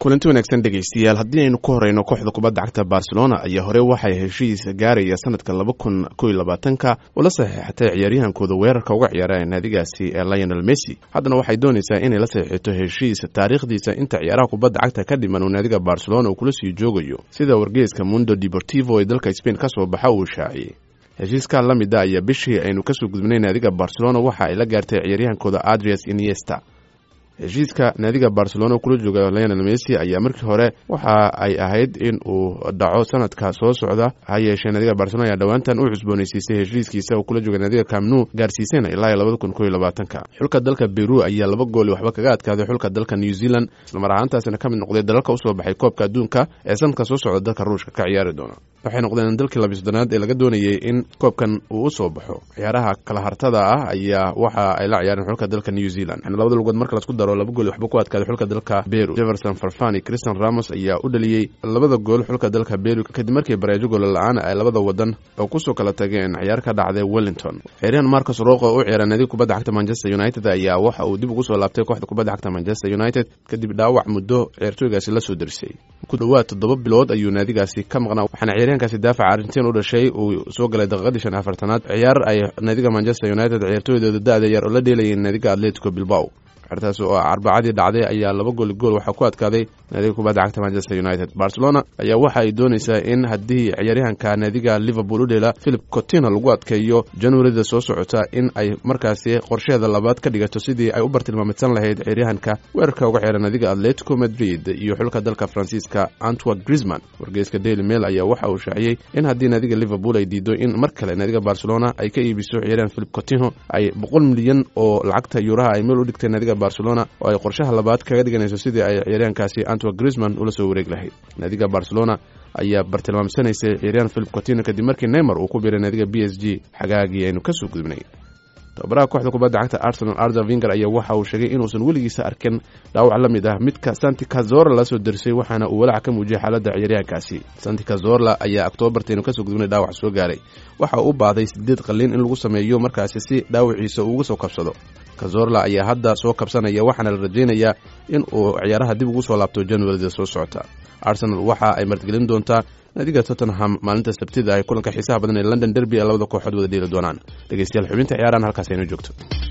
kulanti wanaagsan dhegaystayaal haddii aynu ku horeyno kooxda kubadda cagta barcelona ayaa hore waxay heshiis gaaraya sanadka laba kun ko iyo labaatanka ula saxiixatay ciyaaryahankooda weerarka uga ciyaara naadigaasi ee lionel messi haddana waxay doonaysaa inay la saxiixito heshiis taariikhdiisa inta ciyaaraha kubadda cagta ka dhiman uu naadiga barcelona uu kula sii joogayo sida wargeeska mundo deportivo ee dalka spain ka soo baxa uu shaaciyey heshiiskaa la mida ayaa bishii aynu kasoo gudbinay naadiga barcelona waxa ay la gaartay ciyaaryahankooda adrias iniesta heshiiska naadiga barcelona kula jooga lionel messi ayaa markii hore waxa ay ahayd in uu dhaco sanadka soo socda ha yeeshee naadiga barcelona ayaa dhowaantan u cusboonaysiisay heshiiskiisa uu kula jooga naadiga camnu gaarsiisayna ilaa iyo labada kun ko iyo labaatanka xulka dalka beru ayaa laba gooli waxba kaga adkaaday xulka dalka new zealand islamar ahaantaasina ka mid noqday dalalka usoo baxay koobka adduunka ee sanadka soo socda dalka ruushka ka ciyaari doona waxay noqdeen dalkii labiy soddonaad ee laga doonayay in koobkan uu usoo baxo ciyaaraha kala hartada ah ayaa waxa ay la ciyaareen xulka dalka new zealand labada lugood marka lasku daro laba gool waxba ku adkaaday xulka dalka beru jefferson farfani christian ramos ayaa u dhaliyey labada gool xulka dalka beru kadib markii bareejo goola la-aan ay labada wadan oo kusoo kala tageen ciyaar ka dhacday wellington ciyaaryahan marcus roqo u ciyaara naadiga kubadda cagta manchester united ayaa waxa uu dib ugu soo laabtay kooxda kubadda cagta manchester united kadib dhaawac muddo ciyaartooygaasi lasoo darisay ku dhowaad toddoba bilood ayuu naadigaasi ka maqnaa waxaana ciyaaryahankaasi daafaca argentin u dhashay uu soo galay daqiiqadii shan afartanaad ciyaar ay naadiga manchester united ciyaartooydooda da-da yar oo la dheelayeen naadiga atletico bilbao ciyaartaas oo arbacadii dhacday ayaa laba gooli gool waxaa ku adkaaday naadiga kubadda cagta manchester united barcelona ayaa waxa ay doonaysaa in haddii ciyaaryahanka naadiga liverpool u dheela philip cotina lagu adkeeyo januarida soo socota in ay markaasi qorsheeda labaad ka dhigato sidii ay u bartilmaamadsan lahayd ciyaaryahanka weerarka uga ciyaara naadiga atletico madrid iyo xulka dalka faransiiska antwa grisman wargeyska daily mail ayaa waxa uu shaaciyey in haddii naadiga liverpool ay diido in mar kale naadiga barcelona ay ka iibiso ciyaaryahan philip cotino ay boqol milyan oo lacagta yuuraha ay meel u dhigtay naadiga barcelona oo ay qorshaha labaad kaga dhiganayso sidii ay ciyaaryahankaasi antwa grisman ula soo wareeg lahayd naadiga barcelona ayaa bartilmaamsanaysay ciyaaryahan philip cotino kadib markii neymar uu ku biiray naadiga b s g xagaagii aynu kasoo gudbnay tababaraha kooxda kubadda cagta arsenal arda vinger ayaa waxa uu sheegay inuusan weligiisa arkin dhaawac la mid ah midka santi cazorla lasoo darisay waxaana uu walaac ka muujiyay xaaladda ciyaaryahankaasi santi cazorla ayaa octoobartaynu kasoo gudbinay dhaawac soo gaaray waxa uu u baahday sideed qalliin in lagu sameeyo markaasi si dhaawaciisa uu uga soo kabsado cazorla ayaa hadda soo kabsanaya waxaana la rajaynayaa in uu ciyaaraha dib ugu soo laabto januarida soo socota arsenal waxa ay martigelin doontaa naadiga tottenham maalinta sabtida ay kulanka xiisaha badan ee london derby ee labada kooxood wada dheeli doonaan dhegeystayaal xubinta ciyaarahan halkaas aynu joogto